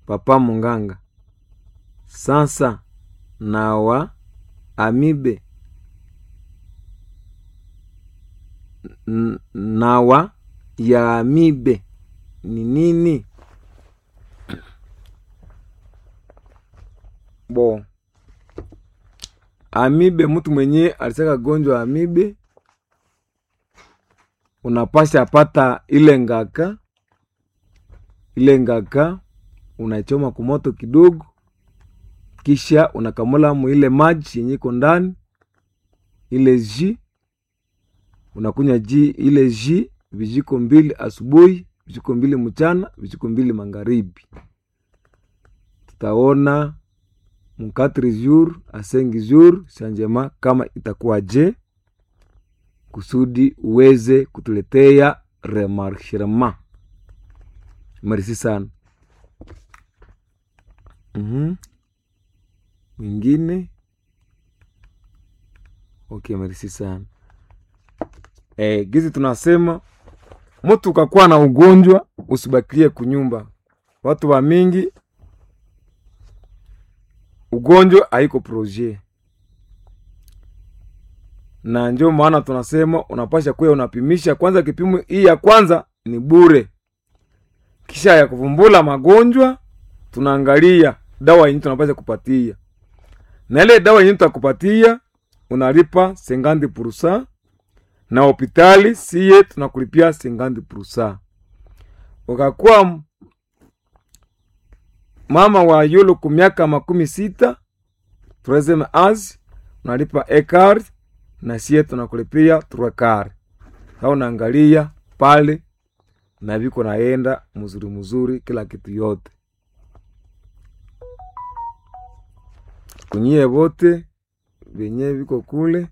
papa munganga sasa nawa amibe N- nawa ya amibe ni nini bo amibe mtu mwenye alisaka gonjwa amibe unapasha apata ile ngaka ile ngaka unaichoma kumoto kidogo kisha unakamula mu ile maji yenye iko ndani ile ji unakunywa ji ile ji vijiko mbili asubuhi vijiko mbili mchana vijiko mbili magharibi tutaona mu 4 jour a 5 jour changement kama itakuwa je kusudi uweze kutuletea remarchement merci sana mm mwingine okay merci sana eh, gizi tunasema mtu ukakuwa na ugonjwa usibakilie kunyumba watu wa mingi ugonjwa haiko projet na ndio maana tunasema unapasha kuya unapimisha kwanza kipimo hii ya kwanza ni bure kisha ya kuvumbula magonjwa tunaangalia dawa yenye tunapasha kupatia na ile dawa yenye tutakupatia unalipa 50 na hopitali siye tunakulipia 50 ukakuwa m- mama wa yulu ku miaka makumi sita tureseme az unalipa ekar na siye tunakulipia truekar sa unaangalia pale na viko naenda mzuri mzuri kila kitu yote kunyie vote vyenye viko kule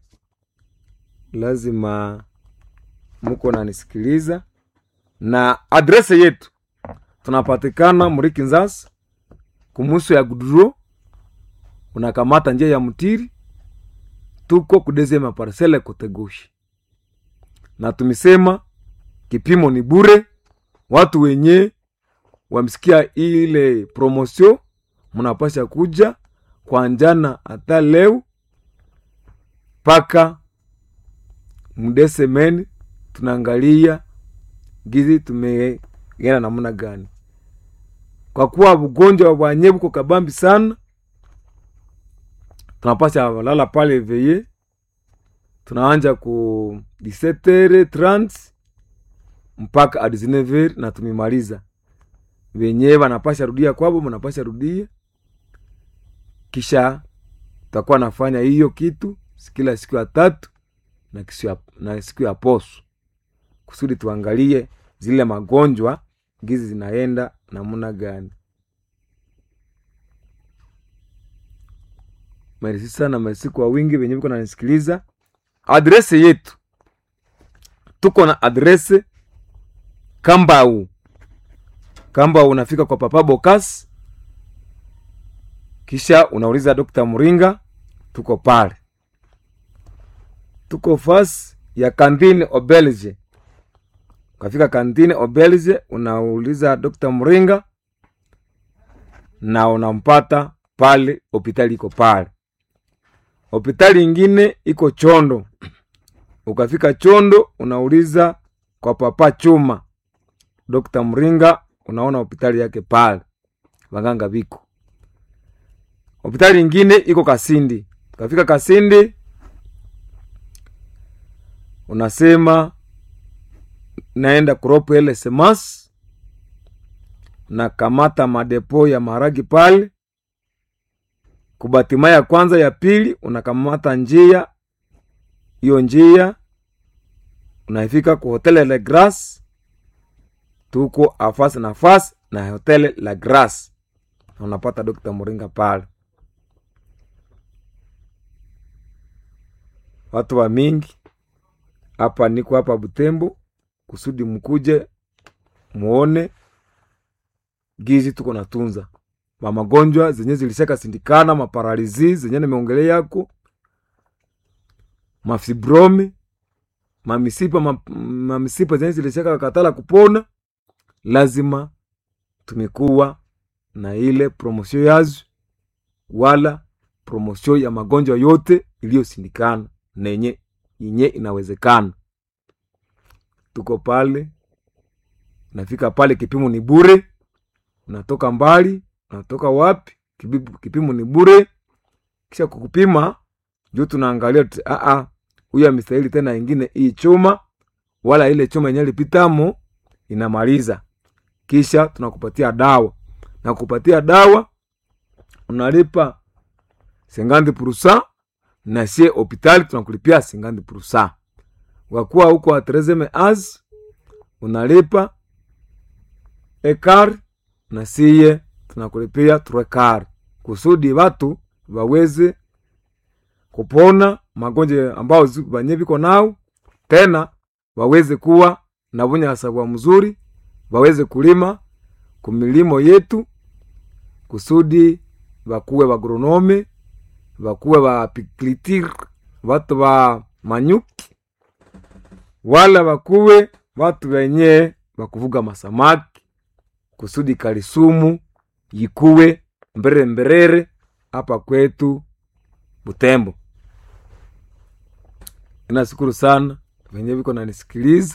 lazima muko nanisikiliza na adrese yetu tunapatikana muriki nzasa kumuso ya guduro unakamata njia ya mtiri tuko kudezema parcele kotegoshi na tumesema kipimo ni bure watu wenye wamsikia ile promosio mnapasha kuja kwa njana hata leo mpaka mdesemeni tunaangalia gizi tumeenda namna gani kwa kuwa ugonjwa wa nye buko kabambi sana tunapasha lala pale veye tunaanja ku 17h30 mpaka a 19h na tumemaliza wenyewe wanapasha rudia kwabo mnapasha rudia kisha tutakuwa nafanya hiyo kitu kila siku ya tatu na, kisu ya, na siku ya poso kusudi tuangalie zile magonjwa gizi zinaenda namna gani mersi sana mersi kwa wingi venye viko nanisikiliza adrese yetu tuko na adrese kambau kambau unafika kwa papa bokas kisha unauliza dokta mringa tuko pale tuko fasi ya kantine obelge ukafika kantine obelge unauliza dokta mringa na unampata pale hopitali iko pale hopitali ingine iko chondo ukafika chondo unauliza kwa papa chuma dokta mringa unaona hopitali yake pale waganga viko hopitali ingine iko kasindi ukafika kasindi unasema naenda kuropo ele semas na kamata madepo ya maragi pale kubatima ya kwanza ya pili unakamata njia hiyo njia unaifika ku hotele la grace tuko afasi na fasi na hotele la grace na unapata dokta moringa pale watu wa mingi hapa niko hapa butembo kusudi mkuje muone gizi tuko natunza mamagonjwa zenye zilishaka sindikana maparalizi zenye nimeongelea yako mafibromi mamisipa ma, mamisipa zenye zilishaka katala kupona lazima tumekuwa na ile promosio yazo wala promosio ya magonjwa yote iliyosindikana nenye yenye inawezekana tuko pale nafika pale kipimo ni bure unatoka mbali unatoka wapi kipimu, kipimo ni bure kisha kukupima juu tunaangalia tu- ah, ah, huyu amestahili tena ingine hii chuma wala ile chuma yenye lipitamo inamaliza kisha tunakupatia dawa na kupatia dawa unalipa sengandi purusa na sie hopitali tunakulipia sengandi purusa wakuwa huko atrezeme az unalipa ekar na siye tunakulipia turekar kusudi watu waweze kupona magonjwa ambao zi- banye viko nao tena waweze kuwa na bunyasabwa mzuri waweze kulima kumilimo yetu kusudi bakuwe bagronome bakuwe bapiklitir batu ba manyuki wala bakuwe batu benye bakuvuga masamaki kusudi kalisumu yikuwe mberere mberere hapa kwetu Butembo. Nashukuru sana venye viko nanisikiliza,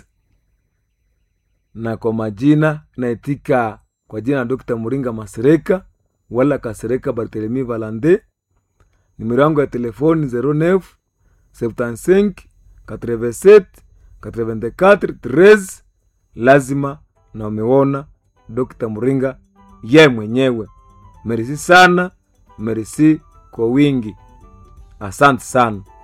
na kwa majina naitika kwa jina la Dr. Muringa Masereka wala Kasereka Barthelemy Valande. Nimero yangu ya telefoni 09 75 87 84 13. Lazima na umeona Dr. Muringa ye mwenyewe. Merisi sana, merisi kwa wingi. Asante sana.